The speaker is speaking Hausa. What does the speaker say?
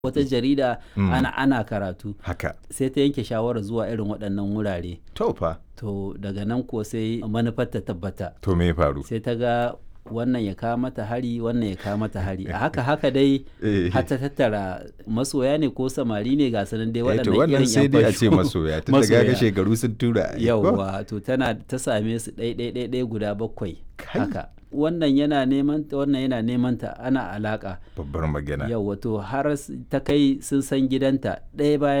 wata jarida Mm. ana ana karatu haka sai ta yanke shawarar zuwa irin waɗannan wurare to fa to daga nan ko sai manufar ta tabbata to me ya faru sai ta ga wannan ya kawo mata hari wannan ya kawo mata hari a haka haka dai Eh. har ta tattara masoya ne ko samari ne ga sanan dai Eh, to waɗannan wannan irin sai yan dai a ce fasho. masoya tun daga ga Masoya. shekaru sun tura ai, ko? yauwa to tana ta same su ɗai ɗai ɗai ɗai guda bakwai Kai. haka wannan yana neman ta wannan yana neman ta ana alaka babbar magana yauwa to har s- ta kai sun san gidanta ɗaya bayan